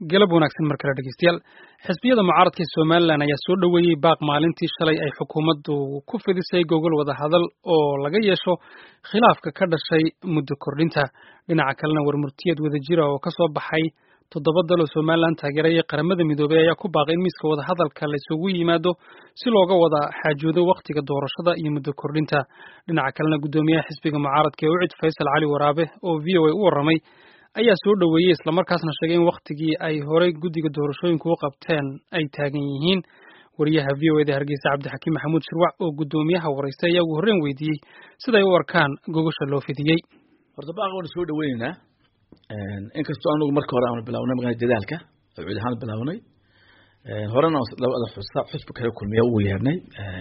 galab wanaagsan mar kale dhegeystayaal xisbiyada mucaaradka ee somalilan ayaa soo dhoweeyey baaq maalintii shalay ay xukuumaddu ku fidisay gogol wada hadal oo laga yeesho khilaafka ka dhashay muddo kordhinta dhinaca kalena warmurtiyeed wadajira oo kasoo baxay toddoba dal oo somalilan taageeraya qaramada midoobey ayaa ku baaqay in miiska wadahadalka la isugu yimaado si looga wada xaajoodo wakhtiga doorashada iyo muddo kordhinta dhinaca kalena guddoomiyaha xisbiga mucaaradka ee ucid faysal cali waraabe oo v o a u warramay ayaa soo dhoweeyey islamarkaasna sheegay in wakhtigii ay horey guddiga doorashooyinku u qabteen ay taagan yihiin wariyaha v o eda hargeysa cabdixakiim maxamuud shirwac oo guddoomiyaha waraystay ayaa ugu horreyn weydiiyey siday u arkaan gogosha loo fidiyey horta baaq waanu soo dhaweyneynaa inkastoo anugu marka hore aanu bilawnay magaa dadaalka oo cid ahaan bilawnay horena labada xusbi kale kulmiya ugu yeernay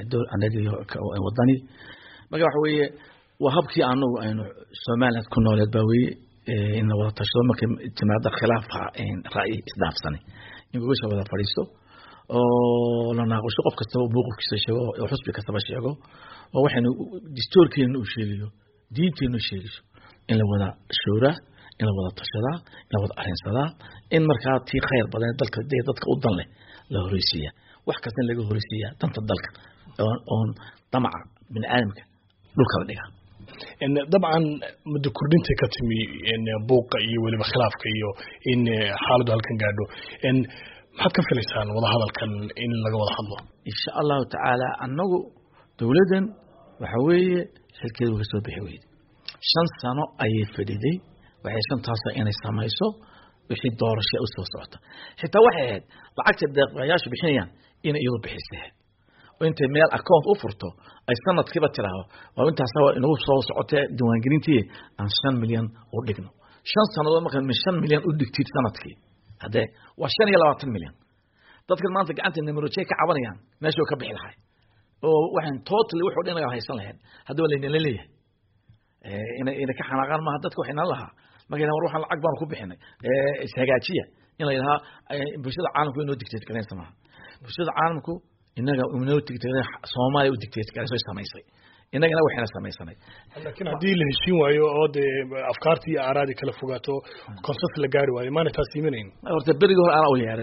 wadani marka waxa weeye waa habkii anagu aynu somaliland ku nooleed baa weye in la wada tashado markay timaado khilaafka ra'yi isdhaafsanay in gogosha wada fadhiisto oo la naaqusho qof kastaba mowqifkiisa sheego oo xusbi kastaba sheego oo waxaynu distoorkeena uu sheegayo diinteena u sheegayso in la wada shooraa in la wada tashadaa in la wada arrinsadaa in markaa tii khayr badan dalka dee dadka u dan leh la horeysiiya wax kasta in laga horeysiiya danta dalka oon damaca bini aadamka dhulka la dhigaa dabcan muddo kordhintay ka timi buuqa iyo weliba khilaafka iyo in xaaladdu halkan gaadho maxaad ka filaysaan wadahadalkan in laga wada hadlo insha allahu tacaala annagu dowladdan waxa weeye xilkeedu ka soo bixi weyde shan sano ayay fadhiday waxay shantaasa inay samayso wixii doorasha u soo socota xitaa waxay ahayd lacagta deeqayaashu bixinayaan inay iyadu bixisay oo intay meel account u furto ay sanadkiiba tiraahdo waa intaas inagu soo socotee diiwaangelintii aan shan milyan u dhigno shan sannadood markaa min shan milyan u dhigtid sanadkii haddee waa shan iyo labaatan milyan dadkan maanta gacanta nimerojey ka cabanayaan meeshuu ka bixi lahay oo waxaan totally wuxuu dhinaga haysan lahayd haddaba laynala leeyahay ina ina ka xanaaqaan maaha dadka waxay nala lahaa markay war waxaan lacag baanu ku bixinay ishagaajiya in la yidhahaa bulshada caalamku inoo dictate garaysa maaha bulshada caalamku inaga inoo dictate soomaaliya u dictate garayso samaysay inagana waxayna samaysanay laakiin haddii la heshiin waayo oo dee afkaartii iyo aaraadii kala fogaato konsas la gaari waayo maana taas iimanayn horta berigii hore anaa u yeeray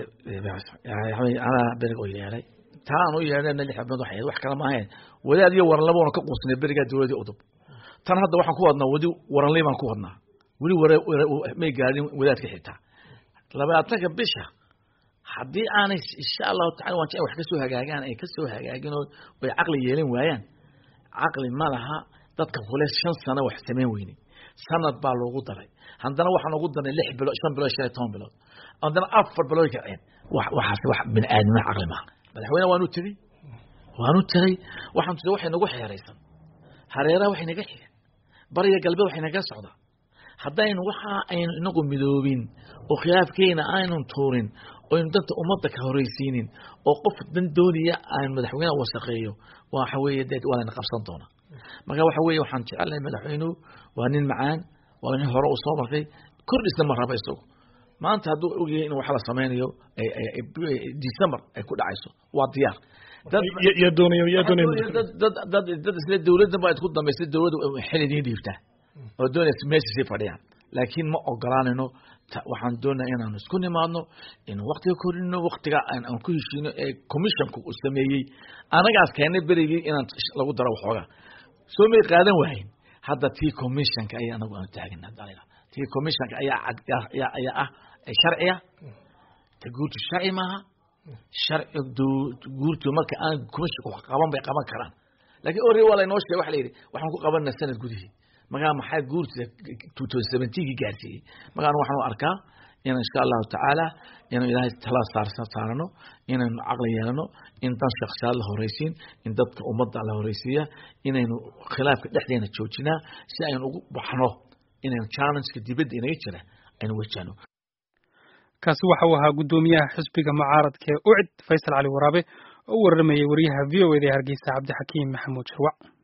anaa beriga u yeeray taa aan u yeernayna lix xubnood waxay wax kale maahayn wadaad iyo waranlaboona ka quusnay berigaa dowladii udub tan hadda waxaan ku wadnaa wadi waranley baan ku wadnaa weli may gaadhin wadaadka xitaa labaatanka bisha haddii aanay insha allahu tacala waan jecel wax ka soo hagaagaan ay ka soo hagaagin oo ay caqli yeelan waayaan caqli ma laha dadka kule shan sano wax samayn weyne sanad baa loogu daray haddana waxaan ugu darnay lix bilood shan bilood shan iyo toban bilood haddana afar bilood kaceen waxaas wax bini aadamina caqli maha madaxweyne waanu tegey waanu tegey waxaan tusay waxay nagu xeeraysan hareeraha waxay naga xigeen bariga galbeed waxay naga socdaa haddaynu waxa aynu inagu midoobin oo khilaafkeena aynun tuurin oynu danta ummadda ka horeysiinin oo qof dan dooniya aan madaxweyneha wasaqeeyo waxa weeye dee waa layna qabsan doonaa marka waxa weeye waxaan jecelnahay madaxweynuhu waa nin macaan waa nin hore u soo martay kordhisna ma raba isagu maanta hadduu ogyahay in wax la sameynayo december ay ku dhacayso waa diyaar yaa doonaya yaa doonaya dad dad dad isla dowladdan baa isku dambaysay dowladda xil idiin dhiibtaa oo doonaysa meesha sii fadhiyaan laakiin ma ogolaanayno waxaan doonaa inaanu isku nimaadno in waktiga korino waktiga aan ku heshiino ee commissionku uu sameeyey anagaas keenay berigii inaan lagu daro waxoogaa soo may qaadan waayin hadda tii commissionka ayaa anagu aanu taagana tii commissionka ayaa ayaa ayaa ah sharciya ta guurtu sharci maaha sharci guurtu marka aan commissionka wax qaban bay qaban karaan laakiin ore waa laynoo sheegay waxa la yidhi waxaan ku qabanaa sanad gudihii magaa maxaa guurtida two thousand seventeenkii gaarsiiyey magaan waxaanu arkaa inaan insha allahu tacaala inaan ilaahay tala saar saarano inaynu caqli yeelano in dan shaksiyaad la horeysiin in dadka ummadda la horeysiiya inaynu khilaafka dhexdeena joojinaa si aynu ugu baxno inaynu challengeka dibadda inaga jira aynu wajahno kaasi waxa uu ahaa guddoomiyaha xisbiga mucaaradka ee ucid faysal cali waraabe oo u warramayay wariyaha v o eda ee hargeysa cabdixakiim maxamuud shirwac